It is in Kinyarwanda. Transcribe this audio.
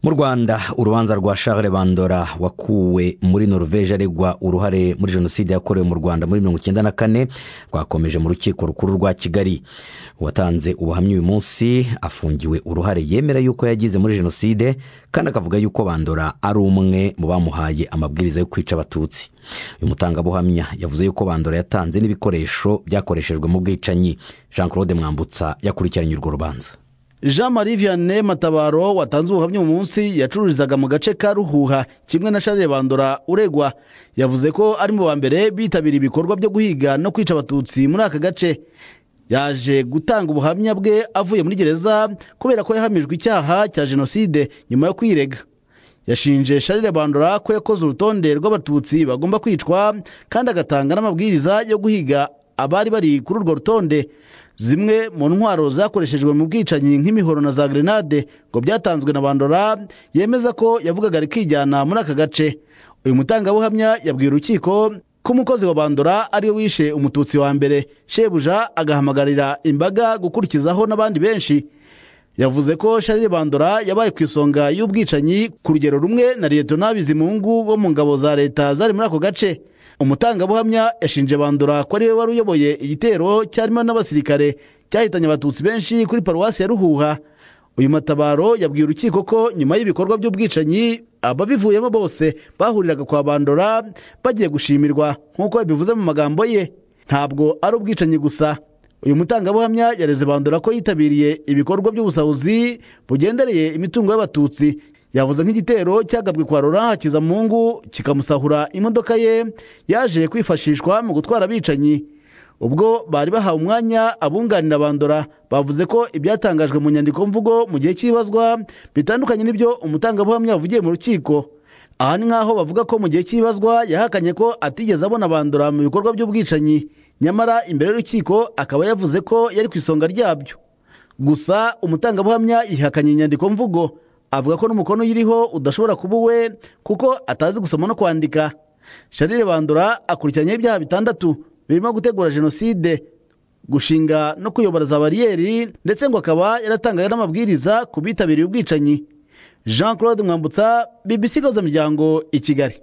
mu rwanda urubanza rwa charles bandora wakuwe muri noruveje aregwa uruhare muri jenoside yakorewe mu rwanda muri mirongo icyenda na kane rwakomeje mu rukiko rukuru rwa kigali uwatanze ubuhamya uyu munsi afungiwe uruhare yemera yuko yagize muri jenoside kandi akavuga yuko bandora ari umwe mu bamuhaye amabwiriza yo kwica abatutsi uyu mutangabuhamya yavuze yuko bandora yatanze n'ibikoresho byakoreshejwe mu bwicanyi jean claude mwambutsa yakurikiranye urwo rubanza jean marie vianney matabaro watanze ubuhamya uyu munsi yacururizaga mu gace ka ruhuha kimwe na charles bandora uregwa yavuze ko ari mu ba mbere bitabira ibikorwa byo guhiga no kwica abatutsi muri aka gace yaje gutanga ubuhamya bwe avuye muri gereza kubera ko yahamijwe icyaha cya jenoside nyuma yo kwirega yashinje charles bandora ko yakoze urutonde rw'abatutsi bagomba kwicwa kandi agatanga n'amabwiriza yo guhiga abari bari kuri urwo rutonde zimwe mu ntwaro zakoreshejwe mu bwicanyi nk'imihoro na za grenade ngo byatanzwe na bandora yemeza ko yavugaga ari kwijyana muri aka gace uyu mutangabuhamya yabwiye urukiko ko umukozi wa bandora ariwe wishe umututsi wa mbere shebuja agahamagarira imbaga gukurikizaho n'abandi benshi yavuze ko charles bandora yabaye ku isonga y'ubwicanyi ku rugero rumwe na liyetona bizimungu bo mu ngabo za leta zari muri ako gace umutangabuhamya yashinje bandura ko ariwe wari uyoboye igitero cyarimo n'abasirikare cyahitanye abatutsi benshi kuri paruwasi ya ruhuha uyu matabaro yabwiye urukiko ko nyuma y'ibikorwa by'ubwicanyi ababivuyemo bose bahuriraga kwa bandura bagiye gushimirwa nk'uko yabivuze mu magambo ye ntabwo ari ubwicanyi gusa uyu mutangabuhamya yareze bandura ko yitabiriye ibikorwa by'ubusahuzi bugendereye imitungo y'abatutsi yavuze nk'igitero cyagabwe kwa rora hakizamungu kikamusahura imodoka ye yaje kwifashishwa mu gutwara abicanyi ubwo bari bahawe umwanya abunganira bandora bavuze ko ibyatangajwe mu nyandiko mvugo mu gihe cy'ibazwa bitandukanye n'ibyo umutangabuhamya yavugiye mu rukiko aha ni nk'aho bavuga ko mu gihe cy'ibazwa yahakanye ko atigeze abona bandora mu bikorwa by'ubwicanyi nyamara imbere y'urukiko akaba yavuze ko yari ku isonga ryabyo gusa umutangabuhamya yihakanye inyandiko mvugo avuga ko n'umukono uyiriho udashobora kuba uwe kuko atazi gusoma no kwandika sharire bandura akurikiranyeho ibyaha bitandatu birimo gutegura jenoside gushinga no kuyobora za bariyeri ndetse ngo akaba yaratangaga n'amabwiriza ku bitabiriye ubwicanyi jean claude mwambutsa bibisigaza miryango i kigali